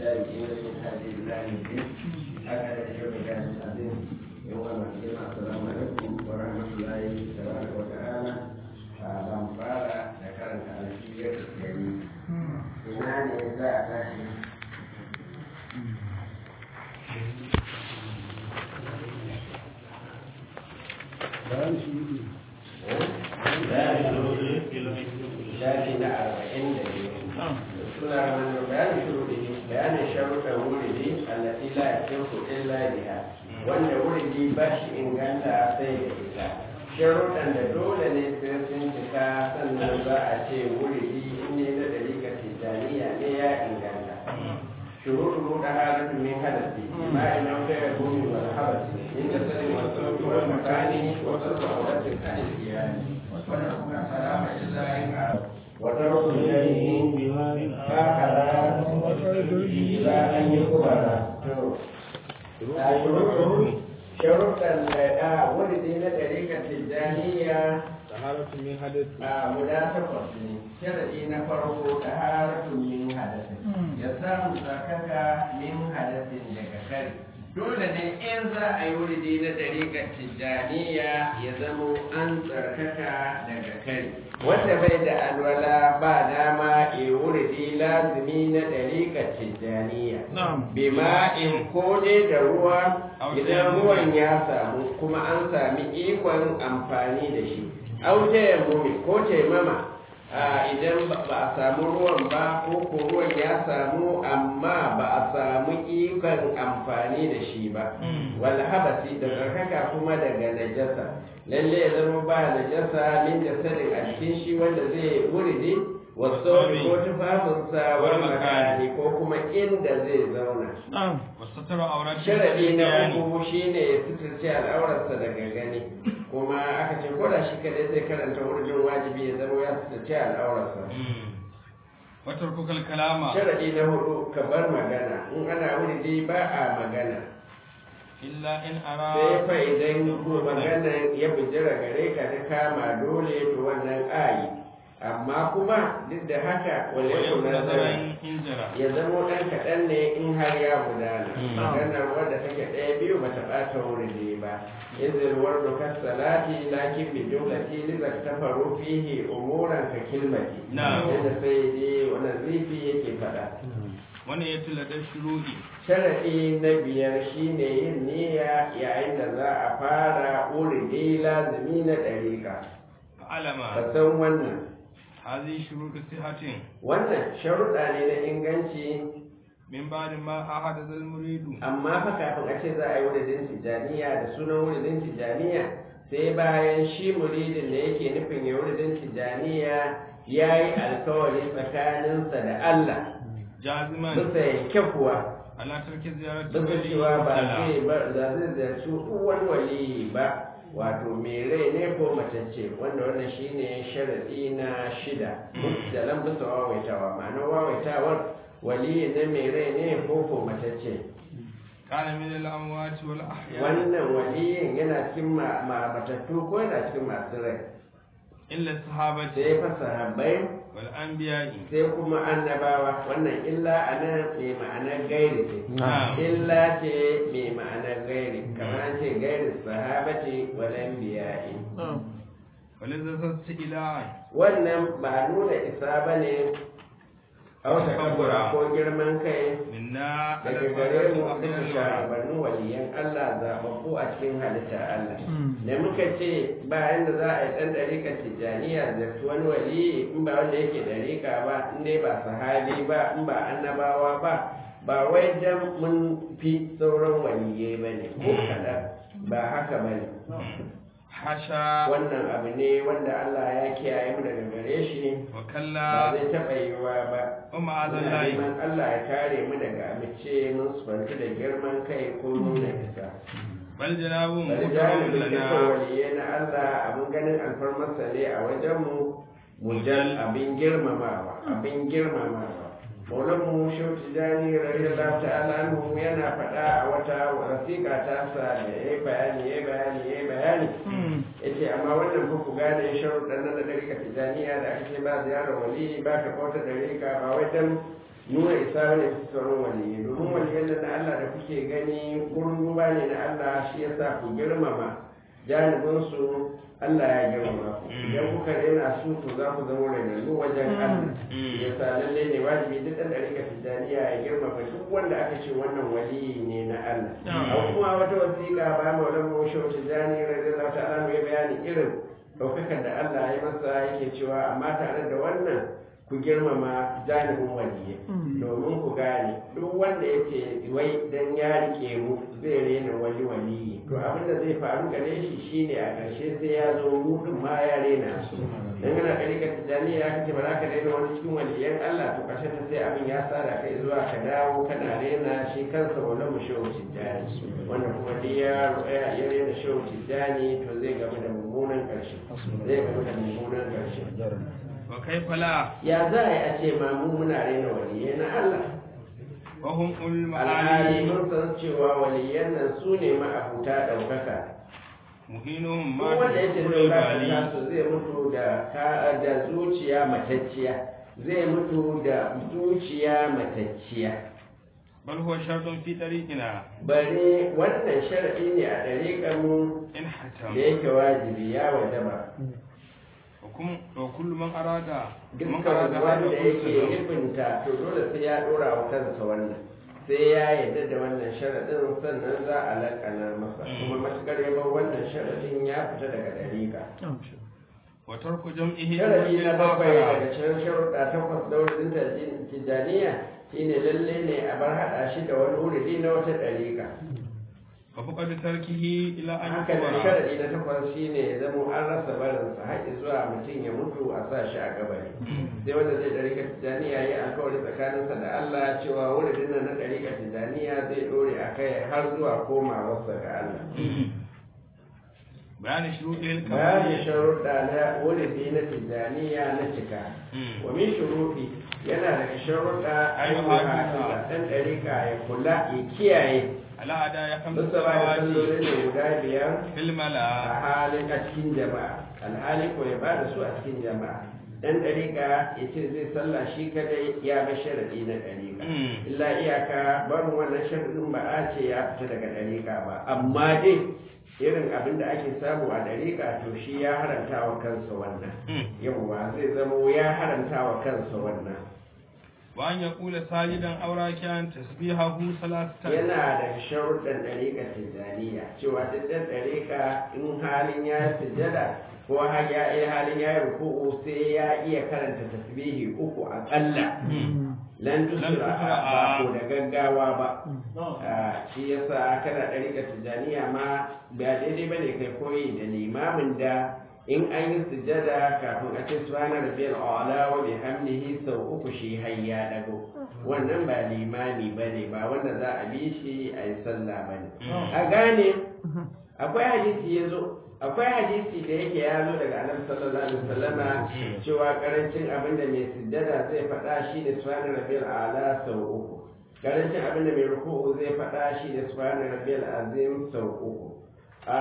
التابعين من هذه الله الدين هكذا يوم كان العظيم يوم الدين السلام عليكم ورحمة الله تبارك وتعالى فلم قال ذكرت على الشيء الكريم إيمان إذا أتاشي shafi na arba'in da biyu suna wani bayanin shuruɗi bayanin sharuɗan wuridi allati la yakinku illa biha wanda wuridi ba shi inganta sai da ita sharuɗan da dole ne sai sun cika sannan za a ce wuridi in ne na dalika tijaniya ne ya inganta shuruɗu da halatu min hadasi ma ina kai gumi wal habasi in da sani wasu wal makani wasu sa'adatin kan iyali wannan kuma salama illa in وترك إليه هكذا إلى أن يقبل شروط ولد إلى طريقة التجانية طهارة من حدث مناسبة شرعي نفره طهارة من حدث يسام زكاك من حدث لككري dole ne in za a yi wuridi na ɗariƙar tijjaniya ya zamo an tsarkaka daga kai wanda bai da alwala ba dama ya wuridi lazumi na ɗariƙar tijjaniya bima in kone da ruwa idan ruwan ya samu kuma an sami ikon amfani da shi auje ya mumi ko taimama idan ba a samu ruwan ba ko ko ruwan ya samu amma ba a samu ikon amfani da shi ba wal habasi da tsarkaka kuma daga najasa lalle ya zama ba najasa min jasadin a cikin shi wanda zai wuridi wasu ko tufafinsa wal makani ko kuma inda zai zauna sharadi na uku shine ya suturce al'aurarsa daga gani kuma aka ce ko da shi kadai zai karanta wurin wajibi ya zama ya suturce al'aurarsa watar kukal kalama sharadi na hudu ka bar magana in ana wuri ba a magana illa in ara sai fa idan magana ya bijira gare ka ta kama dole to wannan ayi amma kuma duk da haka wale nazarin ya zama ɗan kaɗan ne in har ya gudana maganar wadda take ɗaya biyu ba ta ɓata wuri ba izil wardu kas salati lakin bi jumlati li zaktafaru fihi umuran ka kilmati yadda sai dai wannan zifi yake faɗa wani ya tula da shuruɗi sharaɗi na biyar shine yin niyya yayin da za a fara uridi lazumi na ɗariƙa alama ka san wannan هذه شروط صحة wannan sharuɗa ne na inganci من بعد ما أحدث المريد amma fa kafin a ce za a yi wuridin tijjaniya da sunan wuridin tijjaniya sai bayan shi muridin da yake nufin ya wuridin tijjaniya ya yi alkawari tsakaninsa da Allah جازما bisa yanke kuwa على ترك زيارة bisa cewa ba zai ba za zai ziyarci uwan waliyi ba wato mai rai ne ko matacce wanda wannan shine sharadi na shida da lan bisa wawaitawa ma'anar wawaitawar waliyi ne mai rai ne ko ko matacce كان من الأموات والأحياء wannan waliyin yana cikin ma- ma- matattu ko yana cikin masu rai إلا الصحابة sai fa sahabbai والأنبياء sai kuma annabawa wannan illa a nan mai ma'anar gairi ce نعم illa ce mai ma'anar gairi kamar an ce gairi sahabati walan biya'i ولذا استئلاء wannan ba nuna isa ba ne a wata kabura ko girman kai منا على daga gare الفضل mu وأفضل duka الوالد shugabannin waliyan Allah zaɓaɓɓu a cikin halitta Allah da muka ce bayan da za a yi ɗan ɗariƙar tijjaniya da su wani wali in ba wanda yake ɗariƙa ba in dai ba sahabi ba in ba annabawa ba ba wai dan mun fi sauran waliyai ba ne ko kaɗan ba haka ba ne حاشا wannan abu ne wanda Allah ya kiyaye mu daga gare shi ba وكلا zai taɓa yiwuwa ba ومعاذ Muna الله neman Allah ya kare mu daga amice mun sufanci da girman kai ko nuna isa بل جناب bari مكرم jami'in dukkan لنا waliyai na Allah abin ganin alfarmarsa ne a wajenmu mujal abin girmamawa abin girmamawa maulanmu shehu tijjani radiyallahu ta'ala anhu yana faɗa a wata wasiƙa ta sa da ya yi bayani ya yi bayani ya yi bayani yace amma wannan fa ku gane sharuɗan nan da ɗarika tijjaniya da aka ce ba ziyarar wali ba ka kauta ɗarika ba wai dan nuna isa wani sauran waliyi domin waliyan nan na Allah da kuke gani gurin duba ne na Allah shi yasa ku girmama janibinsu Allah ya girmama ku idan kuka rena su to za ku zama renannu wajen Allah yasa lalle ne wajibi duk ɗan ɗarika tijjaniya ya girmama duk wanda aka ce wannan waliyi ne na Allah a kuma wata wasiƙa ba ma wani mawashe tijjani radiyallahu ta'ala mai bayani irin ɗaukakar da Allah ya masa yake cewa amma tare da wannan ku girmama janibin waliyai domin ku gane duk wanda ya ce wai dan ya rike mu zai rena wani waliyi to abin da zai faru gare shi shine a ƙarshe sai ya zo mu din ma ya rena su dan kana kare ka tijani ya kace ba za ka rena wani cikin waliyan Allah to ƙarshe ta sai abin ya tsara kai zuwa ka dawo kana rena shi kansa wala mu shehu tijani wanda kuma duk ya ya rena shehu tijani to zai gamu da mummunan ƙarshe zai gamu da mummunan ƙarshe wa kaifa la ya za a yi a ce ma mu muna raina waliyai na Allah wa hum ul alhali ma'ali mun san cewa waliyan nan su ne ma'abuta ɗaukaka muhinuhum ko ma wanda ya ce fi zai bali ɗaukaka su zai mutu da ka da zuciya matacciya zai mutu da zuciya matacciya bal huwa shartun fi tariqina bare wannan sharadi ne a ɗariƙar mu in hatam da yake wajibi ya wajaba wa kum wa kullu man arada man dukkan arada wanda hada yake kullu nufinta to dole sai ya dora wa kansa wannan sai ya yarda da wannan sharadin sannan za a lakana masa kuma matukar ya bar wannan sharadin ya fita daga dariƙa wa tarku jam'ihi sharadi na bakwai akhara. daga cikin sharuɗa takwas da wurin tijjaniya shine lalle ne a bar haɗa shi da wani wuridi na wata dariƙa wa faqad tarkihi ila an haka da yakbara sharadi na takwas shine ya zama an rasa barinsa har zuwa mutum ya mutu a sa shi a gabari sai wanda zai ɗarika tijjaniya ya yi alkawari tsakaninsa da Allah cewa wuridin nan na ɗarika tijjaniya zai ɗore a kai har zuwa komawarsa ga Allah bayani shuruɗil bayanin kamali sharuɗa na wuridi na tijjaniya na cika wa min shuruɗi yana daga sharuɗa Ayyuka ayyuka ɗan ɗarika ya kula ya kiyaye ala ada ya kamsa musa ba da salawati sallolin da guda biyar fil a mala halin a cikin jama'a alhali ko ya bada su a cikin jama'a dan dariƙa ya ce zai sallah shi kadai ya bar sharadi na dariƙa Mm. illa iyaka barin wannan sharadin ba a ce ya fita daga dariƙa ba amma dai irin abin da ake samu a dariƙa to shi ya haramta wa kansa wannan Mm. yawwa zai zamo ya haramta wa kansa wannan wa an yaqula sajidan aw raki'an tasbihahu salasatan yana da sharuɗan ɗariƙa tijjaniya cewa duk ɗan ɗariƙa in halin ya sujjada ko har ya yi halin ya yi ruku'u sai ya iya karanta tasbihi uku aƙalla lan tusura tusra ba ko da gaggawa ba Ah, shi yasa kana ɗariƙa tijjaniya ma ba daidai ba ne kai koyi da limamin da in an yi sujjada kafin a ce subhana rabbiyal a'la wa bihamdihi sau uku shi har ya dago wannan ba limami bane ba wanda za a bi shi a yi sallah bane a gane akwai hadisi ya zo akwai hadisi da yake ya zo daga annabi sallallahu alaihi wasallama cewa karancin abin da mai sujjada zai faɗa shi ne subhana rabbiyal a'la sau uku karancin abin da mai ruku'u zai faɗa shi ne subhana rabbiyal azim sau uku a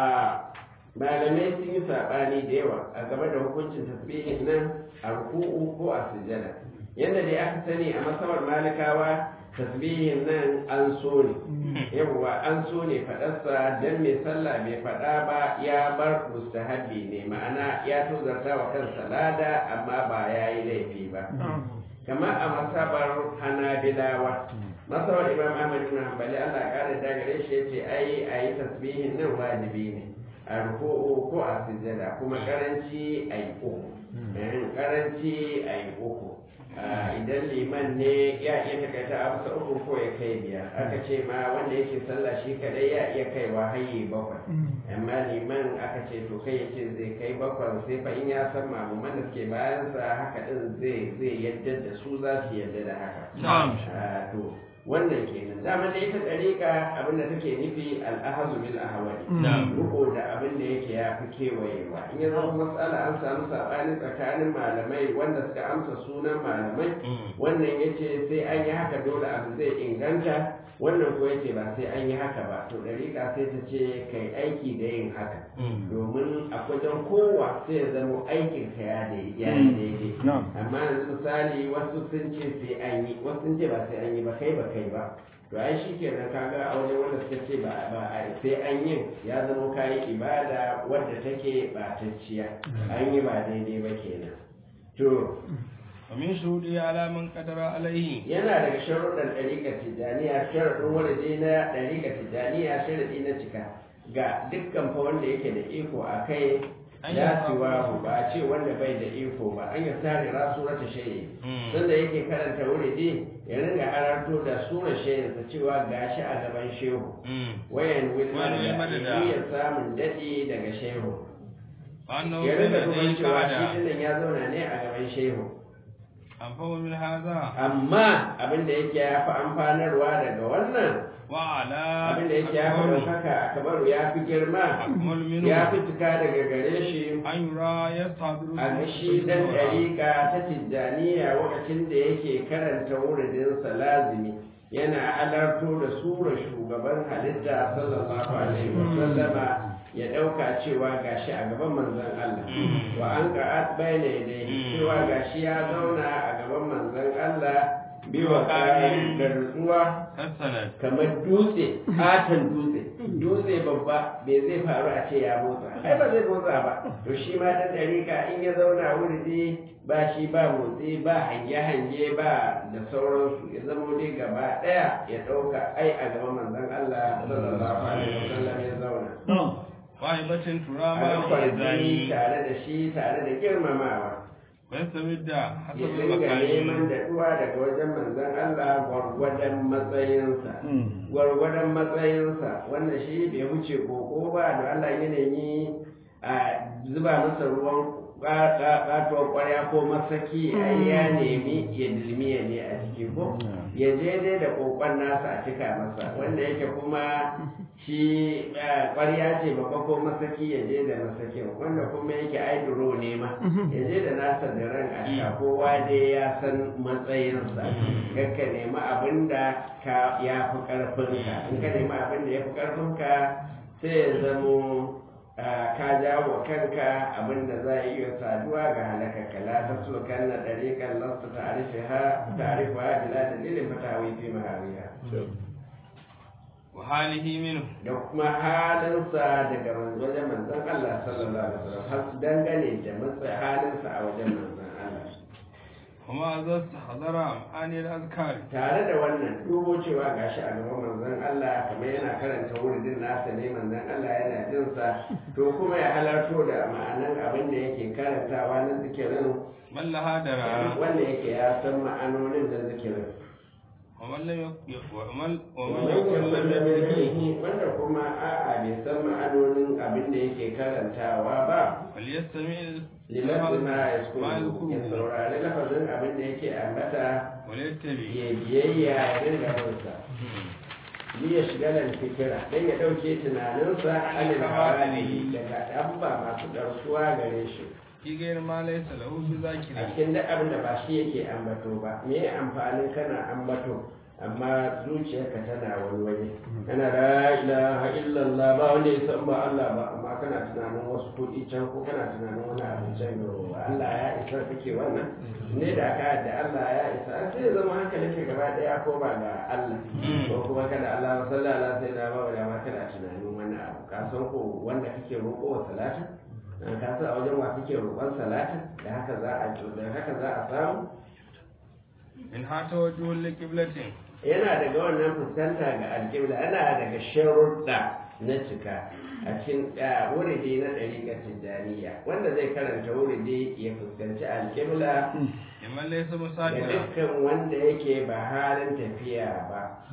malamai sun yi saɓani da yawa a game da hukuncin tasbihin nan a ruku'u ko a sujjada yadda dai aka sani a masabar malikawa tasbihin nan an so ne yawwa an so ne faɗarsa don mai sallah bai faɗa ba ya bar mustahabbi ne ma'ana ya tozarta wa kansa lada amma ba ya yi laifi ba kamar a masabar hanabilawa masabar imam ahmad ibn hanbali allah ya kara da gare shi yace ai a yi tasbihin nan wajibi ne a ruku'u ko a sujjada kuma karanci a yi uku Eh, karanci a yi uku Ah, idan liman ne ya iya takaita a bisa uku ko ya kai biyar aka ce ma wanda yake sallah shi kadai ya iya kaiwa hayye bakwai amma liman aka ce to kai ya ce zai kai bakwai sai fa in ya san mamuman da suke bayansa haka din zai zai yadda da su za su yadda da haka Na'am. Ah, to wannan kenan dama da ita ɗariƙa abin da take nufi al'ahazu bil ahwali Na'am. riko da abin da yake ya fi kewayewa in ya zama matsala an samu saɓani tsakanin malamai wanda suka amsa sunan malamai wannan ya ce sai an yi haka dole abu zai inganta wannan ko yace ba sai an yi haka ba to ɗariƙa sai ta ce kai aiki da yin haka domin a wajen kowa sai ya zama aikin ka ya dai- ya yi daidai Na'am. amma yanzu misali wasu sun ce sai an yi wasu sun ce ba sai an yi ba kai ba kai ba to ai shi kenan kaga a wajen wanda suka ce ba ba a- sai an yi ya zama kayi ibada wadda take batacciya an yi ba daidai ba kenan to ومن شروطه على من قدر عليه yana daga sharuɗan ɗariƙar tijjaniya sharaɗin wani na ɗariƙar tijjaniya sharaɗi na cika ga dukkan fa wanda yake da iko a kai An yi ya samu. siwa ba a ce wanda bai da iko ba an yi tare ra surata shayi Mm. sanda yake karanta wuridi ya ringa halarto da sura shayinsa cewa gashi a gaban shehu wayan wilma Wani da madada. iya samun daɗi daga shehu وأنه ya ringa كان duban cewa shi قاعدة dinnan ya zauna ne a gaban shehu أنفه من هذا amma abin da yake ya fi amfanarwa daga wannan وعلى abin da yake ya fi أكبر ɗaukaka a kabaru ya fi girma أكمل منه ya fi cika daga gare shi أن يرى يستحضر a ga shi dan ɗariƙa ta tijjaniya lokacin da yake karanta wuridinsa lazimi yana halarto da sura shugaban halitta sallallahu alaihi wasallama ya ɗauka cewa gashi a gaban manzon Allah wa an ka'at bayna yadayhi cewa gashi ya zauna a gaban manzon Allah biwa ƙarin da nutsuwa حسنا kamar dutse katon dutse dutse babba bai zai faru a ce ya motsa ai ba zai motsa ba to shi ma dan dariƙa in ya zauna wuri ba shi ba motsi ba hange-hange ba da sauransu ya zama dai gaba ɗaya ya ɗauka ai a gaban manzon Allah sallallahu alaihi wasallam ya zauna وهبة ترى a ما ga kwarjini الإذان tare da shi tare da girmamawa ويستمد حسب ya dinga neman المكان daɗuwa daga wajen manzon Allah gwargwadon matsayinsa gwargwadon matsayinsa wanda shi bai wuce koko ba da Allah ya nemi a zuba masa ruwan ƙatuwar ƙwarya ko masaki ai ya nemi ya dilmiya ne a ciki ko ya je dai da kokon nasa a cika masa wanda yake kuma shi eh, ƙwarya ce babba ko masaki ya je da masakin wanda kuma yake aiduro ne ma ya je da nasa da ran a sha kowa dai ya san matsayinsa kakka nemi abin da ka ya fi ƙarfinka in ka nemi abin da ya fi ƙarfinka sai ya zamo ah, ka jawo kanka abin da za a iya saduwa ga halakaka la ta so kan na ɗariƙan lasta ta'arifa ta'arifa bila dalilin fatawi fi mahawiya وحاله منه da kuma halinsa daga wajen manzon Allah sallallahu alaihi wasallam har su dangane da matsayin halinsa a wajen manzon Allah وما ذا استحضر معاني الأذكار tare da wannan dubo cewa gashi a gaban manzon Allah kamar yana karanta wuridin nasa ne manzon Allah yana jin sa to kuma ya halarto da ma'anan abin da yake karantawa na zikirin من لها درى wanda yake ya san ma'anonin da zikirin ومن لم يك- ومن ومن wanda يكن لم يدركه wanda kuma a'a bai san ma'anonin abin da yake karantawa ba فليستمع limafi ma ya ما ya يذكره saurari lafazin abin da yake ambata وليتبع ya biyayya ya dinga binsa ni ya shiga nan fikira dan ya dauke tunaninsa anil hawali daga dabba masu darsuwa gare shi في غير ما ليس له a بذاكرة cikin duk abin da ba shi yake ambato ba me amfanin kana ambato amma zuciyarka tana wani waje kana la ilaha illallah ba wanda ya san ba Allah ba amma kana tunanin wasu kuɗi can ko kana tunanin wani abu can yau Allah ya isa kake wannan ne da ka da Allah ya isa sai ya zama hankalin ka gaba daya ko ba ga Allah ko kuma kada Allah sallallahu alaihi wasallam ba da ma kana tunanin wani abu ka san ko wanda kake roƙo wa salatin an ka san a wajen wa kake roƙon salatin da haka za a da haka za a samu من ها توجه لقبلة yana daga wannan fuskanta ga alƙibla ana daga sharuɗa na cika a cikin ah, wuridi na ɗariƙar tijjaniya wanda zai karanta wuridi ya fuskanci alƙibla لمن ليس ga مسافرا dukkan wanda yake ba halin tafiya ba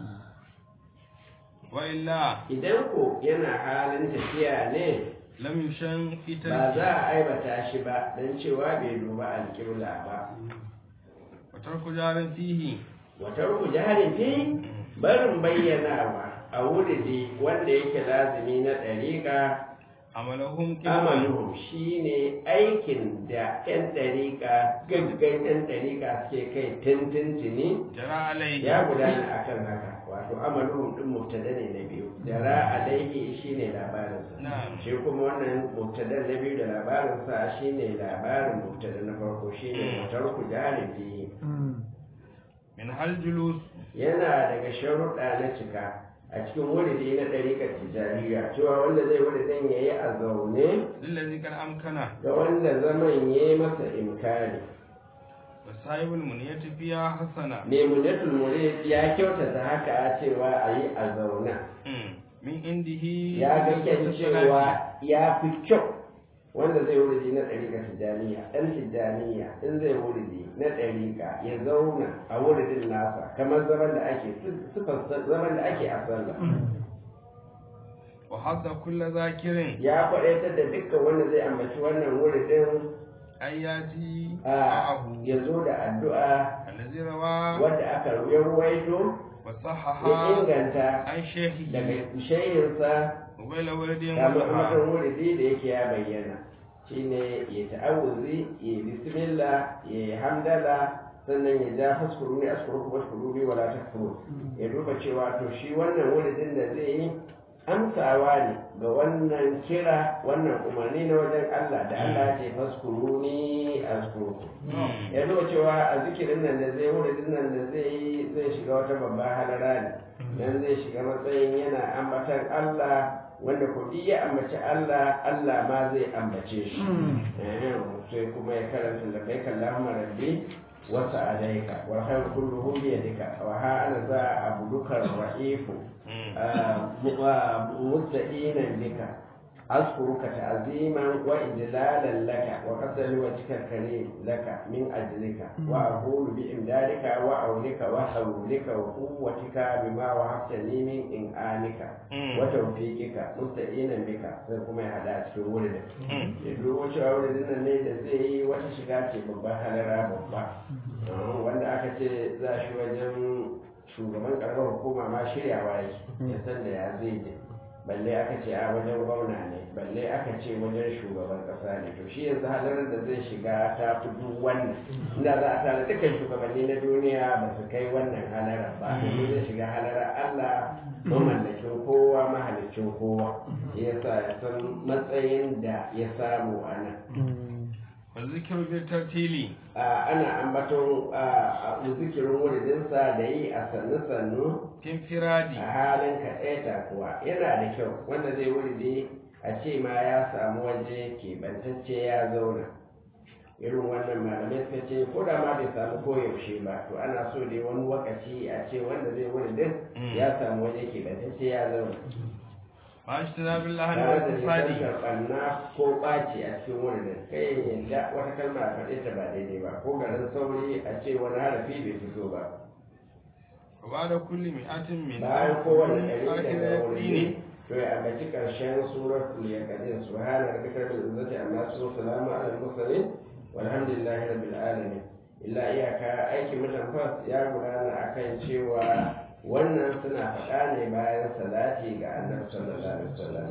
وإلا idan ko yana halin tafiya ne لم يشن في ba za تركه a aibata shi ba don cewa bai duba alƙibla ba وترك جار فيه wata ruku jarin fi barin bayyanawa a wuridi wanda yake lazimi na ɗariƙa amalahum qibla amaluhum shine aikin da 'yan ɗariƙa gaggan 'yan ɗariƙa suke kai tintintini jara alayhi ya gudana akan haka wato amaluhum din mubtada ne na biyu jara alaihi shine labarinsa Na'am. shi kuma wannan mubtada na biyu da labarinsa shine labarin mubtada na farko shine mutarku jalibi min hal julus yana daga sharuɗa na cika a cikin wuridi na ɗariƙar tijjaniya cewa wanda zai wuridin ya yi a zaune lillazi kan amkana ga wanda zaman ya yi masa imkani wa sahibul muniyati fiya hasana nemunatul murid ya kyautata haka a cewa a yi a zauna Mm. min indihi ya ga kyan salati. cewa ya fi kyau wanda zai wuridi na ɗariƙa tijjaniya ɗan tijjaniya in zai wuridi na ɗariƙa ya zauna a wuridin nasa kamar zaman da ake sifar zaman da ake a sallah wa hadda kulla zakirin ya faɗaitar da dukkan wanda zai ambaci wannan wuridin ayati a ma'ahu ya zo da addu'a allazi rawa wadda aka ruwaito wa ya sahaha inganta an shehi daga shehinsa wala waladin kamar walaha matan wuridi da yake ya bayyana shine ya ta'awuzi ya bismillah ya hamdala sannan ya ja faskuru ne askuru kuma askuru ne wala takfuru ya duba cewa to shi wannan wuridin da zai yi amsawa ne ga wannan kira wannan umarni na wajen Allah da Allah ya ce faskuru ni askuru ya duba cewa a zikirin nan da zai wuridin nan da zai yi zai shiga wata babban halara ne dan zai shiga matsayin yana ambatan Allah wanda ko duk ya ambaci Allah Allah ma zai ambace shi eh sai kuma ya karanta da kai kallahumma rabbi wa sa'alaika wa khayr kulluhu bi yadika wa ha ana za abuduka ra'ifu musta'inan bika أذكرك تعظيما وإجلالا لك وقصد وجهك الكريم لك من أجلك وأقول بإمدادك وعونك وحولك وقوتك بما وهبتني من إنعامك وتوفيقك مستعينا بك سيكون يحدث في ولدك يدعو وشاء ولدنا ne da zai yi wata shiga ce babban halara babba wanda aka ce za shi wajen shugaban karamar hukuma ma shiryawa yake ya san da ya zai je balle aka ce a wajen gwamna ne balle aka ce wajen shugaban kasa ne to shi yanzu halarar da zai shiga ta fi duk wannan inda za a tare dukkan shugabanni na duniya ba su kai wannan halarar ba domin zai shiga halarar Allah mamallakin kowa mahalicin kowa shi yasa ya san matsayin da ya samu a nan wa zikru bil tartili ana ambaton zikirin wuridinsa da yi a sannu-sannu tin firadi a halin kaɗaita kuwa yana da kyau wanda zai wuride a ce ma ya samu waje keɓantacce ya zauna irin wannan malamai suka ce ko da ma bai samu koyaushe ba to ana so dai wani wakaci a ce wanda zai wuridin ya samu waje keɓantacce ya zauna ma ashtana billahi tare wa da fasadi nisan ɓanna ko ɓaci a cikin wuridin kai yadda wata kalma a faɗe ta ba daidai ba ko garin sauri a ce wani harafi bai fito ba wa ba'da kulli mi'atin min bayan kowane ɗari akhir daga dini wuri to ya ambaci ƙarshen suratul yaqin subhana rabbika rabbil izzati amma yasifun salamun alal mursalin walhamdulillahi rabbil alamin illa iyaka aikin mutan fas ya gudana akan cewa wannan suna faɗa ne bayan salati ga annabi sallallahu alaihi wasallam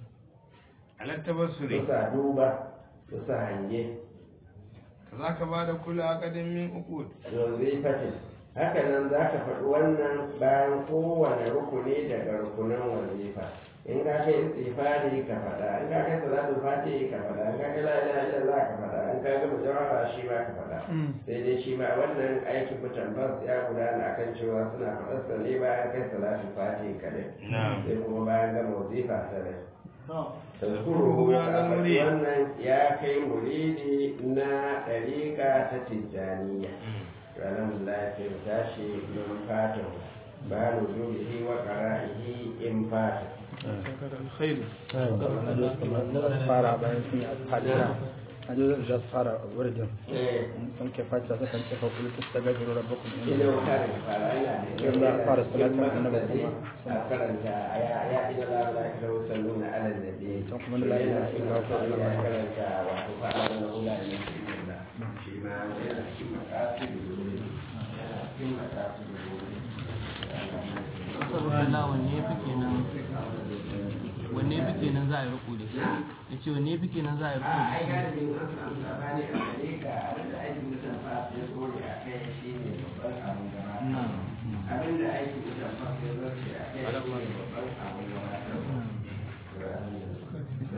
ala tabassuri bisa duba bisa hange kazaka ba'da kulli aqdin min uqud wazifatin haka nan za ka faɗi wannan bayan kowane rukuni daga rukunan wazifa in ka kai istighfari ka faɗa in ka kai salatul fatihi ka faɗa in ka kai la ilaha illallah ka faɗa in ka gama jawara shi ma ka faɗa sai dai shi ma wannan aikin mutan bas ya gudana akan cewa suna faɗar sa ne bayan kai salatul fatihi kadai na'am sai kuma bayan gama wazifa sadai Tazkuruhu tazkuruhu ya ka zan faɗi murid. wannan ya kai muridi na ɗariƙa ta tijjaniya alhamdulillah sai mu tashi don fatan ba nuzulihi wa qara'ihi in fata khairu fara bayan sun yi fatiha a jozin za su fara wurin eh sun ke fatiha su kan cefa kulu ta ta gajiru rabbakum ina inda wuta da fara ina da Yanzu za a fara salatin annabi kuma. a karanta ya ya ina la la ka da salluna ala nabi Can kuma la ilaha illallah ko Allah ya ma. karanta wato fara da ula ne shi ma yana cikin makasidu yana cikin makasidu ce wanne fi kenan za a yi a ai galibin an samu sabani a gare ka abin da aikin mutum fa ya tsore a kai shi ne babban abin gaba na abin da aikin mutum fa ya zarce a kai shi ne babban abin gaba